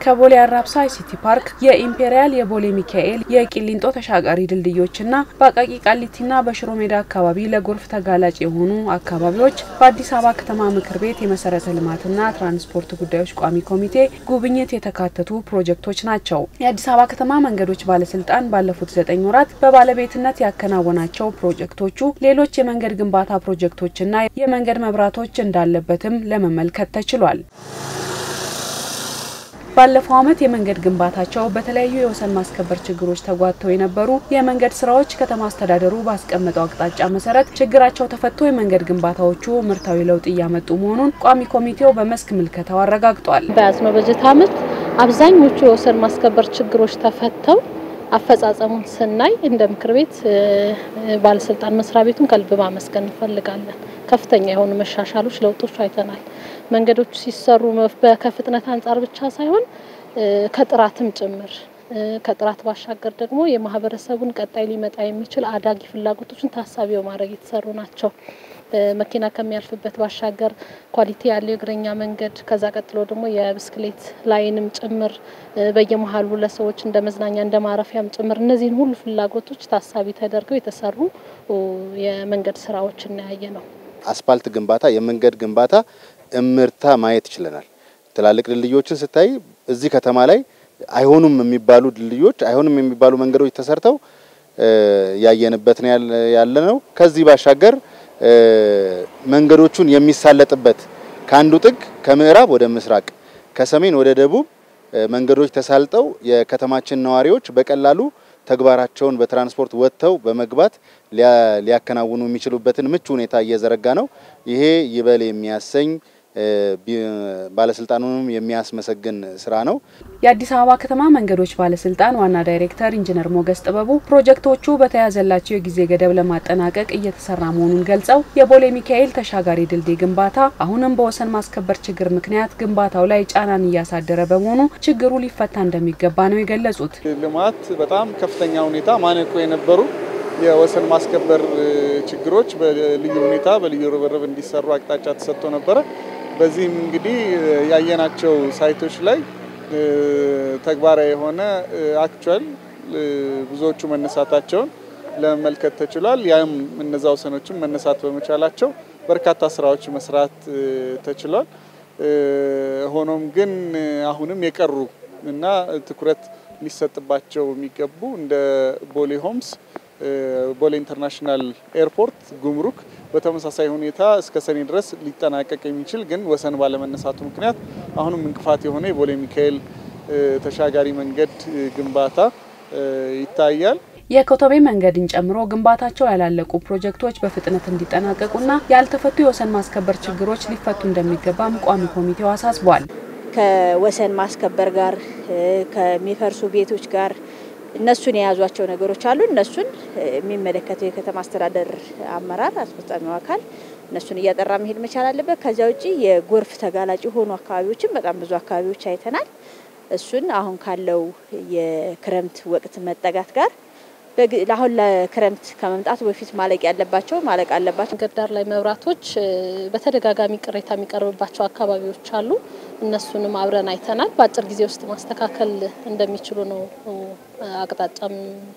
ከቦሌ አራብሳ አይሲቲ ፓርክ፣ የኢምፔሪያል፣ የቦሌ ሚካኤል፣ የቂሊንጦ ተሻጋሪ ድልድዮችና በአቃቂ ቃሊቲና በሽሮ ሜዳ አካባቢ ለጎርፍ ተጋላጭ የሆኑ አካባቢዎች በአዲስ አበባ ከተማ ምክር ቤት የመሰረተ ልማትና ትራንስፖርት ጉዳዮች ቋሚ ኮሚቴ ጉብኝት የተካተቱ ፕሮጀክቶች ናቸው። የአዲስ አበባ ከተማ መንገዶች ባለስልጣን ባለፉት ዘጠኝ ወራት በባለቤትነት ያከናወናቸው ፕሮጀክቶቹ ሌሎች የመንገድ ግንባታ ፕሮጀክቶችና የመንገድ መብራቶች እንዳለበትም ለመመልከት ተችሏል። ባለፈው ዓመት የመንገድ ግንባታቸው በተለያዩ የወሰን ማስከበር ችግሮች ተጓተው የነበሩ የመንገድ ስራዎች ከተማ አስተዳደሩ ባስቀመጠው አቅጣጫ መሰረት ችግራቸው ተፈቶ የመንገድ ግንባታዎቹ ምርታዊ ለውጥ እያመጡ መሆኑን ቋሚ ኮሚቴው በመስክ ምልከታው አረጋግጧል። በያዝነው በጀት ዓመት አብዛኞቹ የወሰን ማስከበር ችግሮች ተፈተው አፈጻጸሙን ስናይ እንደ ምክር ቤት ባለስልጣን መስሪያ ቤቱን ከልብ ማመስገን እንፈልጋለን። ከፍተኛ የሆኑ መሻሻሎች፣ ለውጦች አይተናል። መንገዶቹ ሲሰሩ ከፍጥነት አንጻር ብቻ ሳይሆን ከጥራትም ጭምር ከጥራት ባሻገር ደግሞ የማህበረሰቡን ቀጣይ ሊመጣ የሚችል አዳጊ ፍላጎቶችን ታሳቢ በማድረግ የተሰሩ ናቸው። መኪና ከሚያልፍበት ባሻገር ኳሊቲ ያለው የእግረኛ መንገድ ከዛ ቀጥሎ ደግሞ የብስክሌት ላይንም ጭምር በየመሀሉ ለሰዎች እንደ መዝናኛ እንደ ማረፊያም ጭምር እነዚህን ሁሉ ፍላጎቶች ታሳቢ ተደርገው የተሰሩ የመንገድ ስራዎች እናያየ ነው። አስፓልት ግንባታ፣ የመንገድ ግንባታ እምርታ ማየት ችለናል። ትላልቅ ድልድዮችን ስታይ እዚህ ከተማ ላይ አይሆኑም የሚባሉ ድልድዮች አይሆኑም የሚባሉ መንገዶች ተሰርተው ያየንበት ነው ያለ ነው። ከዚህ ባሻገር መንገዶቹን የሚሳለጥበት ከአንዱ ጥግ ከምዕራብ ወደ ምስራቅ ከሰሜን ወደ ደቡብ መንገዶች ተሳልጠው የከተማችን ነዋሪዎች በቀላሉ ተግባራቸውን በትራንስፖርት ወጥተው በመግባት ሊያከናውኑ የሚችሉበትን ምቹ ሁኔታ እየዘረጋ ነው። ይሄ ይበል የሚያሰኝ ባለስልጣኑንም የሚያስመሰግን ስራ ነው። የአዲስ አበባ ከተማ መንገዶች ባለስልጣን ዋና ዳይሬክተር ኢንጂነር ሞገስ ጥበቡ ፕሮጀክቶቹ በተያዘላቸው የጊዜ ገደብ ለማጠናቀቅ እየተሰራ መሆኑን ገልጸው የቦሌ ሚካኤል ተሻጋሪ ድልድይ ግንባታ አሁንም በወሰን ማስከበር ችግር ምክንያት ግንባታው ላይ ጫናን እያሳደረ በመሆኑ ችግሩ ሊፈታ እንደሚገባ ነው የገለጹት። ልማት በጣም ከፍተኛ ሁኔታ ማነቆ የነበሩ የወሰን ማስከበር ችግሮች በልዩ ሁኔታ በልዩ ርብርብ እንዲሰሩ አቅጣጫ ተሰጥቶ ነበረ። በዚህም እንግዲህ ያየናቸው ሳይቶች ላይ ተግባራዊ የሆነ አክቹዋል ብዙዎቹ መነሳታቸውን ለመመልከት ተችሏል። ያም እነዛ ወሰኖችም መነሳት በመቻላቸው በርካታ ስራዎች መስራት ተችሏል። ሆኖም ግን አሁንም የቀሩ እና ትኩረት ሊሰጥባቸው የሚገቡ እንደ ቦሌ ሆምስ ቦሌ ኢንተርናሽናል ኤርፖርት፣ ጉምሩክ በተመሳሳይ ሁኔታ እስከ ሰኔ ድረስ ሊጠናቀቅ የሚችል ግን ወሰን ባለመነሳቱ ምክንያት አሁንም እንቅፋት የሆነ የቦሌ ሚካኤል ተሻጋሪ መንገድ ግንባታ ይታያል። የኮተቤ መንገድን ጨምሮ ግንባታቸው ያላለቁ ፕሮጀክቶች በፍጥነት እንዲጠናቀቁና ያልተፈቱ የወሰን ማስከበር ችግሮች ሊፈቱ እንደሚገባም ቋሚ ኮሚቴው አሳስቧል። ከወሰን ማስከበር ጋር ከሚፈርሱ ቤቶች ጋር እነሱን የያዟቸው ነገሮች አሉ። እነሱን የሚመለከተው የከተማ አስተዳደር አመራር አስፈጻሚው አካል እነሱን እያጠራ መሄድ መቻል አለበት። ከዚያ ውጭ የጎርፍ ተጋላጭ የሆኑ አካባቢዎችን በጣም ብዙ አካባቢዎች አይተናል። እሱን አሁን ካለው የክረምት ወቅት መጠጋት ጋር አሁን ለክረምት ከመምጣቱ በፊት ማለቅ ያለባቸው ማለቅ አለባቸው። መንገድ ዳር ላይ መብራቶች በተደጋጋሚ ቅሬታ የሚቀርብባቸው አካባቢዎች አሉ። እነሱንም አብረን አይተናል። በአጭር ጊዜ ውስጥ ማስተካከል እንደሚችሉ ነው አቅጣጫም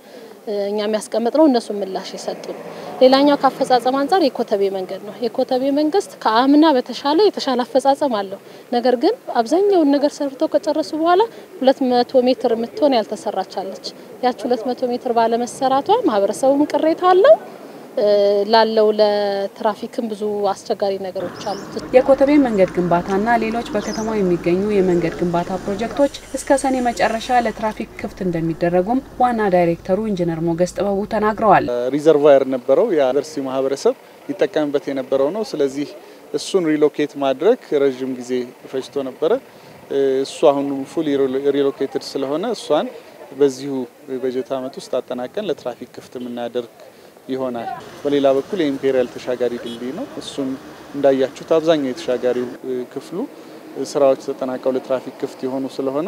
እኛ የሚያስቀምጥ ነው። እነሱ ምላሽ የሰጡ ነው። ሌላኛው ከአፈጻጸም አንጻር የኮተቤ መንገድ ነው። የኮተቤ መንግስት ከአምና በተሻለ የተሻለ አፈጻጸም አለው። ነገር ግን አብዛኛውን ነገር ሰርተው ከጨረሱ በኋላ ሁለት መቶ ሜትር የምትሆን ያልተሰራቻለች ያች ሁለት መቶ ሜትር ባለመሰራቷ ማህበረሰቡም ቅሬታ አለው ላለው ለትራፊክም ብዙ አስቸጋሪ ነገሮች አሉት። የኮተቤ መንገድ ግንባታና ሌሎች በከተማው የሚገኙ የመንገድ ግንባታ ፕሮጀክቶች እስከ ሰኔ መጨረሻ ለትራፊክ ክፍት እንደሚደረጉም ዋና ዳይሬክተሩ ኢንጂነር ሞገስ ጥበቡ ተናግረዋል። ሪዘርቫየር ነበረው የዩኒቨርሲቲ ማህበረሰብ ይጠቀምበት የነበረው ነው። ስለዚህ እሱን ሪሎኬት ማድረግ ረዥም ጊዜ ፈጅቶ ነበረ። እሱ አሁን ፉል ሪሎኬትድ ስለሆነ እሷን በዚሁ በጀት ዓመት ውስጥ አጠናቀን ለትራፊክ ክፍት የምናደርግ ይሆናል። በሌላ በኩል የኢምፔሪያል ተሻጋሪ ድልድይ ነው። እሱም እንዳያችሁት አብዛኛው የተሻጋሪው ክፍሉ ስራዎች ተጠናቀው ለትራፊክ ክፍት የሆኑ ስለሆነ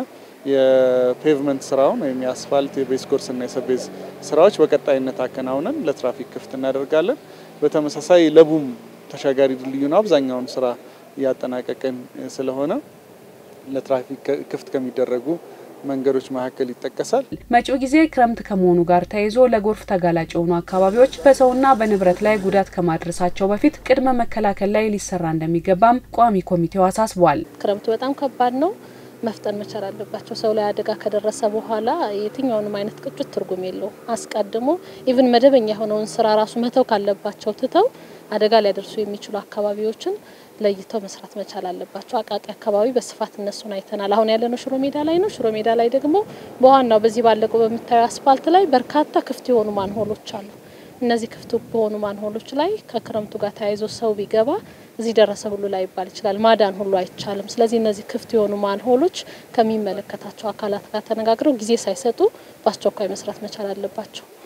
የፔቭመንት ስራውን ወይም የአስፋልት የቤዝ ኮርስና የሰቤዝ ስራዎች በቀጣይነት አከናውነን ለትራፊክ ክፍት እናደርጋለን። በተመሳሳይ ለቡም ተሻጋሪ ድልድዩ ነው አብዛኛውን ስራ እያጠናቀቅን ስለሆነ ለትራፊክ ክፍት ከሚደረጉ መንገዶች መካከል ይጠቀሳል። መጪው ጊዜ ክረምት ከመሆኑ ጋር ተያይዞ ለጎርፍ ተጋላጭ የሆኑ አካባቢዎች በሰውና በንብረት ላይ ጉዳት ከማድረሳቸው በፊት ቅድመ መከላከል ላይ ሊሰራ እንደሚገባም ቋሚ ኮሚቴው አሳስቧል። ክረምቱ በጣም ከባድ ነው። መፍጠን መቻል አለባቸው። ሰው ላይ አደጋ ከደረሰ በኋላ የትኛውንም አይነት ቅጩት ትርጉም የለውም። አስቀድሞ ኢቭን መደበኛ የሆነውን ስራ ራሱ መተው ካለባቸው ትተው አደጋ ሊያደርሱ የሚችሉ አካባቢዎችን ለይተው መስራት መቻል አለባቸው። አቃቂ አካባቢ በስፋት እነሱን አይተናል። አሁን ያለነው ሽሮ ሜዳ ላይ ነው። ሽሮ ሜዳ ላይ ደግሞ በዋናው በዚህ ባለቀው በምታየው አስፋልት ላይ በርካታ ክፍት የሆኑ ማንሆሎች አሉ። እነዚህ ክፍት በሆኑ ማንሆሎች ላይ ከክረምቱ ጋር ተያይዞ ሰው ቢገባ እዚህ ደረሰ ሁሉ ላይ ይባል ይችላል። ማዳን ሁሉ አይቻልም። ስለዚህ እነዚህ ክፍት የሆኑ ማንሆሎች ከሚመለከታቸው አካላት ጋር ተነጋግረው ጊዜ ሳይሰጡ በአስቸኳይ መስራት መቻል አለባቸው።